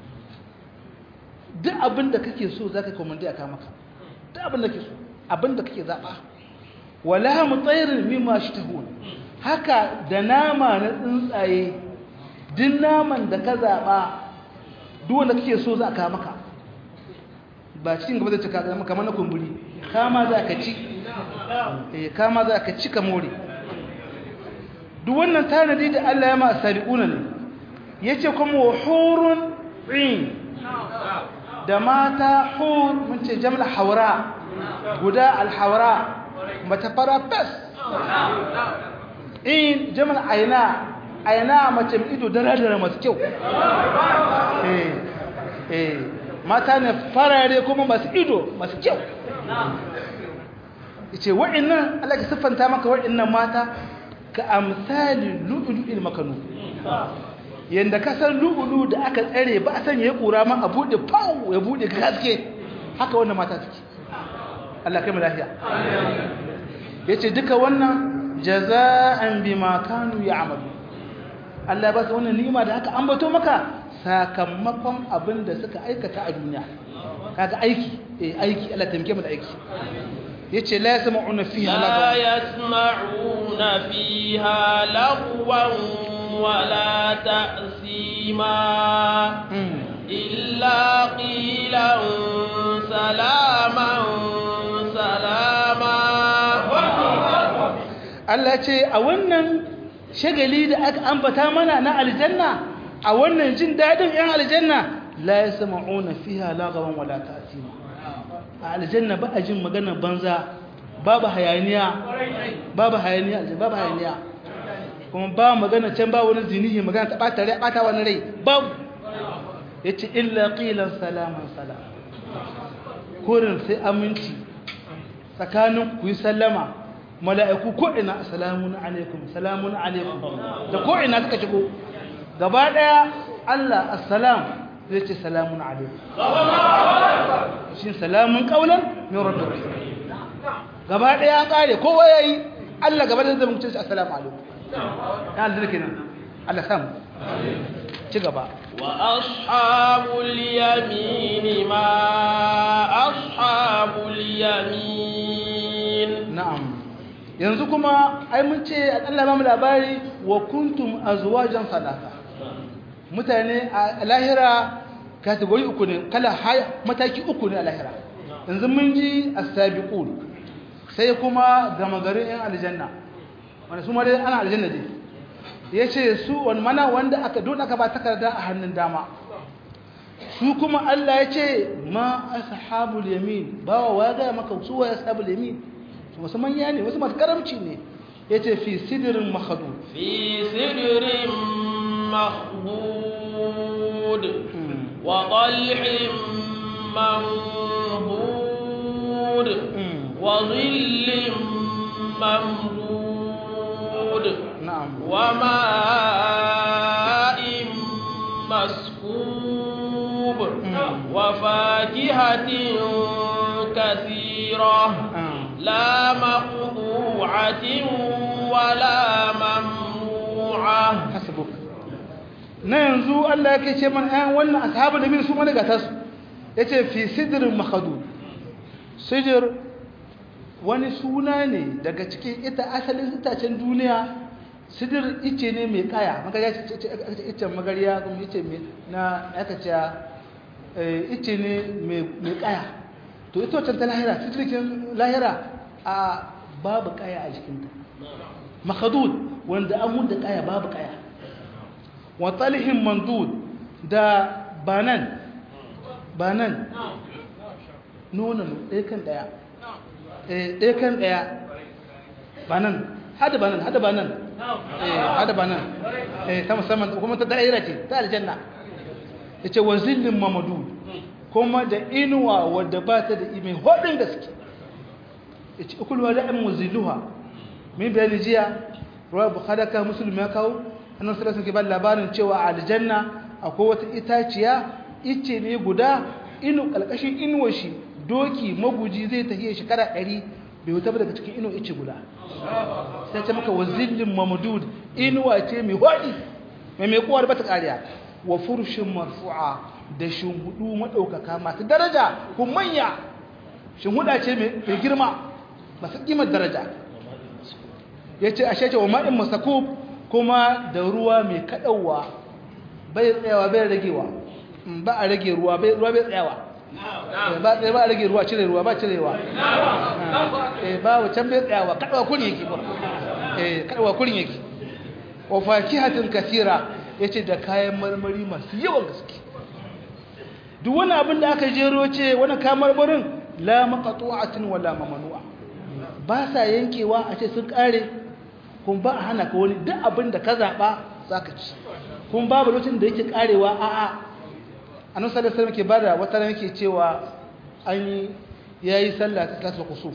duk abin da kake so za ka komandi a maka duk abin da kake so abin da kake zaɓa wala mu tsayirin mimma shi ta haka da nama na tsuntsaye duk naman da ka zaɓa duk wanda kake so za a maka ba cikin gaba zai cika zama kamar na kumburi kama za ka ci eh kama za ka ci ka more duk wannan tanadi da Allah ya ma sabiquna ne yace kuma wa hurun 'in da mata hur mun ce jamla haura guda alhaura mata fara fes in jamla aina aina mace mai ido dara-dara masu kyau eh eh mata ne farare kuma masu ido masu kyau ce wa'annan Allah ka siffanta maka wa'annan mata ka amsali lu'lu'il makanu yanda kasar lu'ulu da aka tsare ba a sanya ya kura ma a bude pau ya bude gaske haka wannan mata take Allah kai mu lafiya yace duka wannan jaza'an bima kanu ya'malu Allah ba su wannan ni'ima da aka ambato maka sakamakon abin da suka aikata a duniya kaga aiki eh aiki Allah tamke mu da aiki yace la yasma'una fiha لا يسمعون فيها لغوا ولا تأثيما إلا قيلا سلاما سلاما Allah ce a wannan shagali da aka ambata mana na aljanna a wannan jin dadin yan aljanna la yasma'una fiha lagawan wala ta'sima a aljanna ba a jin magana banza babu hayaniya babu hayaniya aljanna babu hayaniya kuma ba magana can ba wani zinihi magana ta bata rai bata wani rai babu yace illa qilan salaman salam kurin sai aminci tsakanin ku yi sallama mala'iku ko ina salamun alaikum salamun alaikum da ko ina suka shigo gaba daya Allah assalam zai ce salamun alaikum shi salamun qaulan min rabbir gaba daya an kare kowa yayi Allah gaba da zai mutunci ce assalamu alaikum ya Allah kenan Allah samu ci gaba وأصحاب اليمين ما أصحاب اليمين na'am yanzu kuma ai mun ce Allah ba mu labari wa kuntum azwajan salasa mutane a lahira kategori uku ne kala haya mataki uku ne a lahira yanzu mun ji as-sabiqun sai kuma gama garin yan aljanna wanda su ma dai ana aljanna dai yace su wani mana wanda aka don aka ba takarda a hannun dama su kuma Allah yace ma ashabul yamin bawa waga maka su wa ashabul yamin su wasu manya ne wasu masu karamci ne yace fi sidrin makhdud في سدر مخضود وطلح منضود وظل ممدود na'am وماء مسكوب وفاكهة سدرة لا مقطوعة ولا ممنوعة hasbuk na yanzu Allah yake ce man ayan wannan ashabul nabi su mana gata su yace fi sidrin makhadud sidr wani suna ne daga cikin ita asalin itacen duniya sidir ice ne mai kaya magariya ce icen magariya kuma ice mai na aka ce ice ne mai kaya to ita wacce ta lahira sidirkin lahira a babu kaya a jikinta makadud wanda an da kaya babu kaya wa talihin mandud da banan banan nonon ɗaya kan ɗaya ɗaya kan ɗaya banan hada banan hada banan hada banan ta musamman kuma ta da'ira ce ta aljanna ya ce wa zillin mamadu kuma da inuwa wadda ba ta da mai hodin gaske ya ce ukulwa da ɗan muzilluha min bayani jiya ruwa bukhadaka musulmi ya kawo annan salasun ke ba labarin cewa a aljanna akwai wata itaciya ice ne guda inu ƙalƙashin inuwa shi doki maguji zai tafiye shekara ɗari bai wuta ba daga cikin inu ice guda sai ce maka wazillin mamdud inuwa ce mai hodi mai mai kowar bata kariya wa furshin marfu'a da shinhudu madaukaka masu daraja ko manya shinhuda ce mai girma masu kimar daraja yace ashe ce wa ma'in masakub kuma da ruwa mai kadawa bai tsayawa bai ragewa ba a rage ruwa bai ruwa bai tsayawa ba ba a rage ruwa cire ruwa ba cirewa eh ba can bai tsayawa kadawa kun yake ba eh kadawa kun yake wa fakihatin kathira yace da kayan marmari masu yawan gaske duk wani abin da aka jero ce wani kayan marmarin la maqtu'atin wala mamnu'a ba sa yankewa a ce sun kare kun ba a hana ka wani duk abin da ka zaba zaka ci kun babu lokacin da yake karewa a'a annabi sallallahu alaihi wasallam ke bada wata ran yake cewa an yi yayi sallah ta salatul kusuf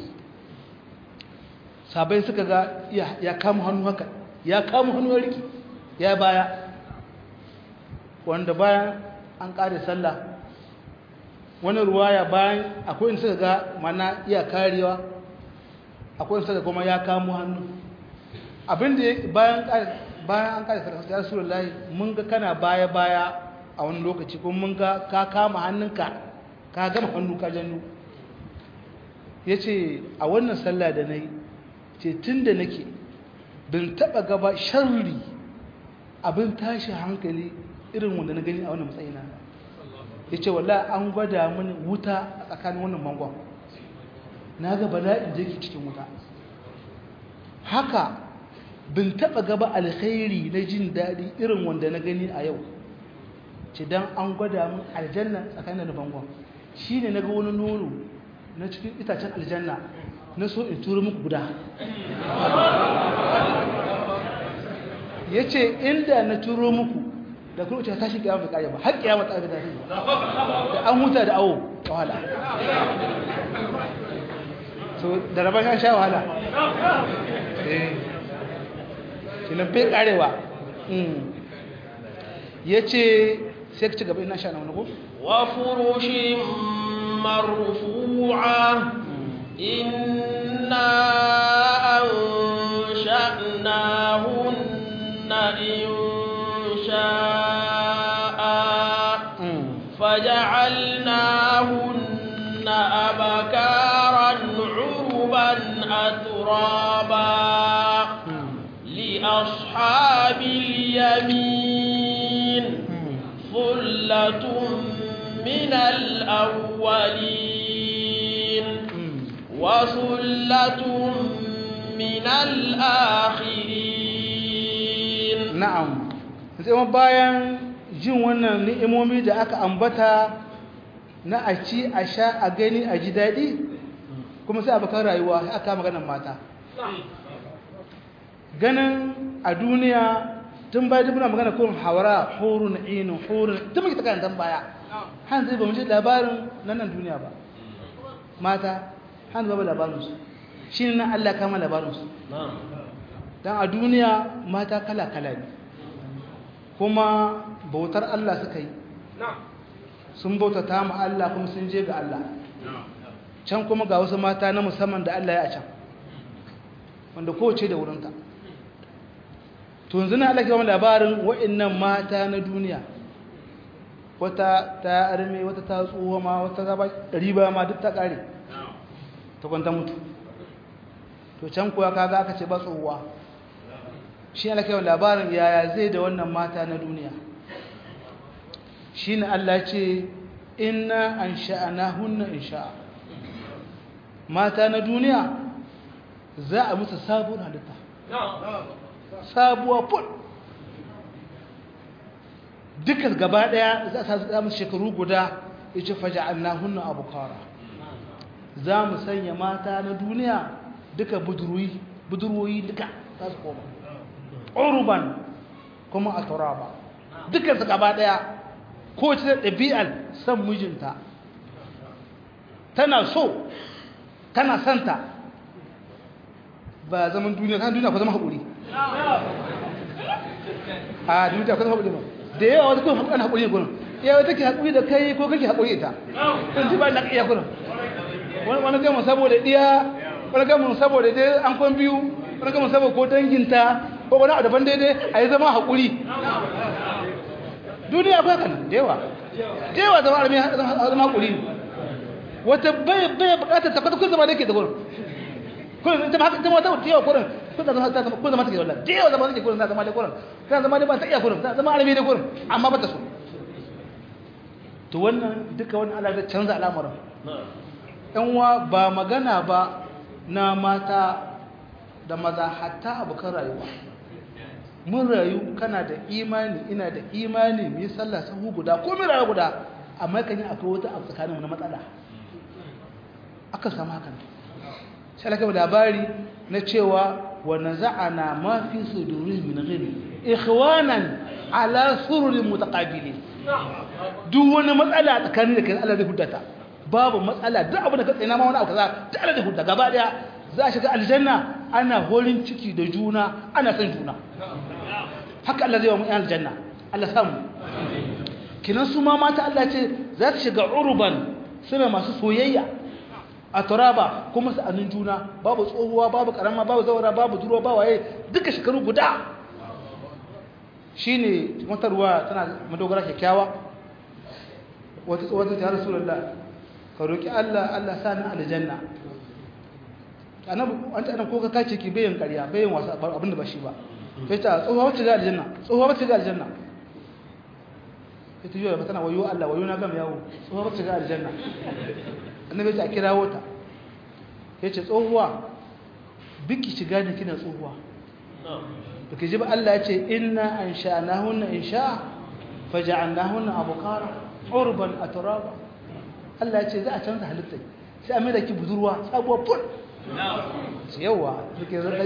sabai suka ga ya kama hannu haka ya kama hannu ya riki ya baya wanda bayan an kare sallah wani ruwaya bayan akwai in suka ga mana iya karewa akwai in suka kuma ya kamo hannu abinda bayan bayan an kare sallah ya rasulullahi mun ga kana baya baya a wani lokaci kuma mun ga ka kama hannunka ka gama hannu ka jannu ya ce a wannan sallah da na yi ce tun da nake bin taɓa gaba sharri abin tashi hankali irin wanda na gani a wannan matsayina ya ce wala an gwada mini wuta a tsakanin wannan mangon na ga bala'in da yake cikin wuta haka bin taɓa gaba alkhairi na jin daɗi irin wanda na gani a yau ce don an gwada min aljanna tsakanin da bangon shi ne na ga wani nono na cikin itacen aljanna na so in turu muku guda ya ce inda na turo muku da kuma ce tashi kiyama bai kare ba har kiyama ta abin da da an huta da awo ta wahala so da rabar ya sha wahala shi na bai karewa ya ce sai ka ci gaba ina sha na wani ko? wa furushin marfu'a inna an sha'nahunna insha'a faja'alnahunna abakaran urban aturaba li ashabil yamin ثلة من الأولين وثلة من الآخرين نعم sai bayan jin wannan ni'imomi da aka ambata na a ci a sha a gani a ji daɗi kuma sai abokan rayuwa sai aka maganar mata ganin a duniya tun baya duk muna magana kun hawara hurun inu hurun tun muke takan dan baya han zai ba mu ji labarin nan nan duniya ba mata han zai ba labarin su shine nan Allah kama labarin su dan a duniya mata kala kala ne kuma bautar Allah suka yi sun bautata mu Allah kuma sun je ga Allah can kuma ga wasu mata na musamman da Allah ya a can wanda kowace da wurinta to yanzu na Allah ke wani labarin wa'annan mata na duniya wata ta arme wata ta tsoho ma wata ta ba riba ma duk ta kare ta kwanta mutu to can kuwa kaga aka ce ba tsohuwa shi Allah ke wani labarin yaya zai da wannan mata na duniya shi ne Allah ce inna an sha'ana hunna in sha'a mata na duniya za a musu sabuwar halitta sabuwa ful duka gaba daya za a samu shekaru guda ya ce faja annahunna abukara za mu sanya mata na duniya duka budurwoyi duka za su koma uruban kuma a turaba dukansu gaba daya ko ce ɗabi'ar son mijinta tana so tana santa ba zaman duniya kan duniya ko zama haƙuri a duniya ko zama haƙuri ba da yawa wata kuma haƙuri haƙuri ne gurin yawa take haƙuri da kai ko kake haƙuri ita kan ji ba na iya gurin wani gama saboda ɗiya wani gama saboda dai an kwan biyu wani gama saboda ko danginta ko wani a daban daidai a yi zama haƙuri duniya ba kan da yawa da yawa zama armi zama haƙuri wata bai bai bukatar tabbata kun zama da ke da gurin kun ita ma ita ma ta yawa gurin kun zama ta kun zama ta ke wallahi da yawa zama da ke gurin zama da gurin kan zama da ba ta iya gurin zama armi da gurin amma ba ta so to wannan duka wannan Allah zai canza al'amuran yan uwa ba magana ba na mata da maza hatta abokan rayuwa mun rayu kana da imani ina da imani mu yi sallah sahu guda ko mu rayu guda amma kan yi akwai wata abu tsakaninmu na matsala aka samu hakan sai aka labari na cewa wa naza'ana ma fi sudurihim min ghil ikhwanan ala sururin mutaqabilin duk wani matsala tsakanin da kai Allah zai hudata babu matsala duk abin da ka tsina ma wani abu kaza da Allah zai hudata gaba daya za a shiga aljanna ana horin ciki da juna ana san juna haka Allah zai wa mu aljanna Allah samu kinan su ma mata Allah ce za su shiga urban suna masu soyayya a turaba kuma sa'anin juna babu tsohuwa babu karama babu zawara babu duruwa ba waye duka shekaru guda shine wata ruwa tana madogara kyakkyawa wata tsohuwa ta rasulullah ka roki Allah Allah sa ni aljanna annabi an ta ko ka kace ki bayin ƙarya bayin wasa abinda ba shi ba sai ta tsohuwa wacce ga aljanna tsohuwa wacce ga aljanna ita yiwa ba tana wayo Allah wayo na gama yawo tsohuwa wacce ga aljanna annabi ya ce a kirawo ta ya ce tsohuwa biki shiga da kina tsohuwa da ke ji ba Allah ya ce inna an sha'anahunna in sha'a faja'annahunna abukara urban aturaba Allah ya ce za a canza halitta sai a mai da ki budurwa sabuwar ful yawa suke zarta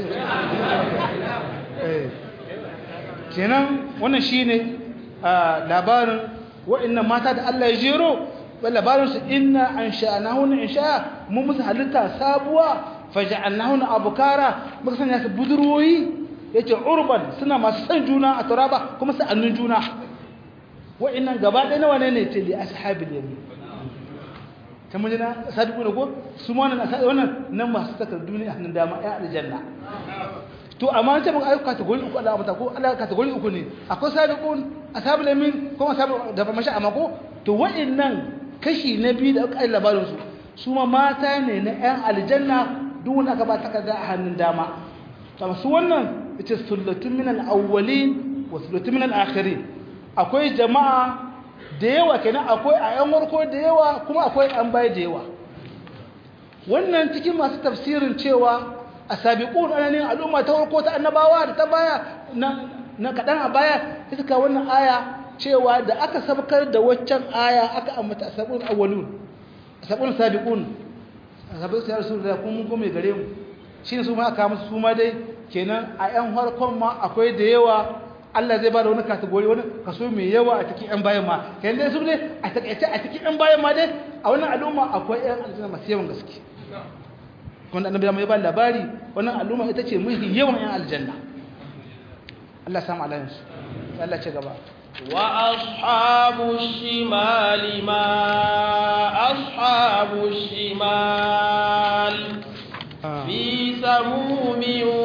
kenan wannan shine labarin wa'annan mata da Allah ya jero labarin su inna an sha'anahunna in sha'a mun musu halitta sabuwa faja'annahunna abukara muka sanya su budurwoyi yace urban suna masu san juna a turaba kuma sa'annun juna wa'annan gaba ɗaya nawa ne ne ce li ashabil yamin ta mun jina sadiku ne ko su ma wannan wannan nan masu takardu ne a hannun dama ya aljanna to amma ce mun ayyuka kategori uku Allah mata ko Allah kategori uku ne akwai sadiqun ashabul yamin ko ashabul da ba mashi amma ko to wa'annan kashi na biyu da aka yi labarin su su ma mata ne na ƴan aljanna duk wanda aka ba takarda a hannun dama to su wannan ita sullatun min al-awwalin wa sullatun min al-akhirin akwai jama'a da yawa kenan akwai a yan warko da yawa kuma akwai an baya da yawa wannan cikin masu tafsirin cewa a sabiqun ananin al'umma ta warko ta annabawa da ta baya na kaɗan a baya ta suka wannan aya cewa da aka sabkar da waccan aya aka ambata sabon awwalun sabon sabiqun sabon sai rasulullah kun mun gome gare mu shine su ma aka musu su ma dai kenan a yan harkon ma akwai da yawa Allah zai ba da wani kategori wani kaso mai yawa a cikin yan bayan ma kenan dai su ne a takaice a cikin yan bayan ma dai a wannan al'umma akwai yan aljanna masu yawan gaske wanda annabi ya ba labari wannan al'umma ita ce mafi yawan yan aljanna Allah samu alayin su Allah ce gaba وأصحاب الشمال ما أصحاب الشمال في سموم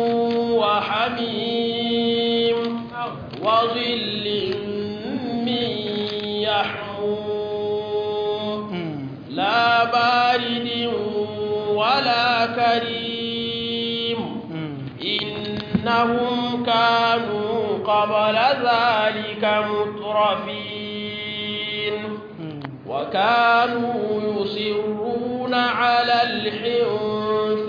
وحميم وظل من يحموم لا بارد ولا كريم إنهم كانوا قبل ذلك مترفين وكانوا يصرون على الحنث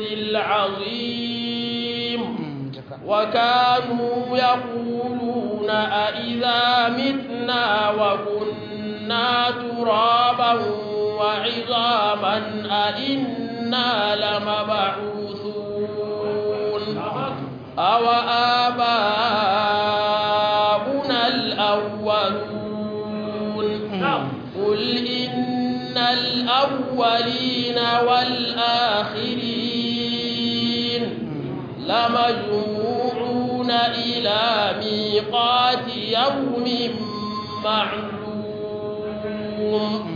العظيم وكانوا يقولون أئذا متنا وكنا ترابا وعظاما أئنا لمبعوثون أو آباؤنا الأولون قل إن الأولين والآخرين لمجموعون إلى ميقات يوم معلوم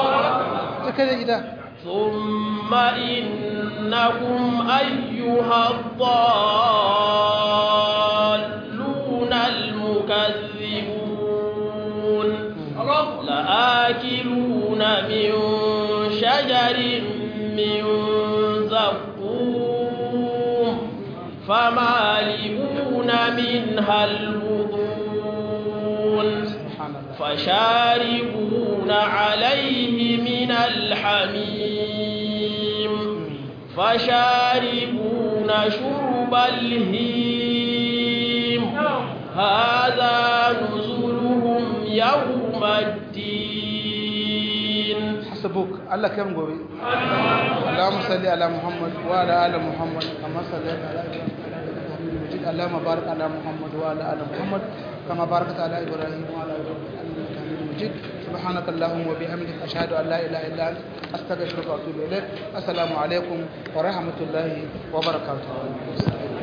ثم إنكم أيها الضالون المكذبون لآكلون من شجر من زقوم فمالئون منها البطون فشاربون عليه من الحميم فشاربون شرب الهيم هذا نزلهم يوم الدين حسبوك الله كم قوي اللهم صل على محمد وعلى ال محمد كما صليت على ابراهيم المجيد اللهم بارك على محمد وعلى ال محمد كما باركت على ابراهيم وعلى ال ابراهيم انك حميد مجيد سبحانك اللهم وبحمدك اشهد ان لا اله الا انت استغفرك واتوب اليك السلام عليكم ورحمه الله وبركاته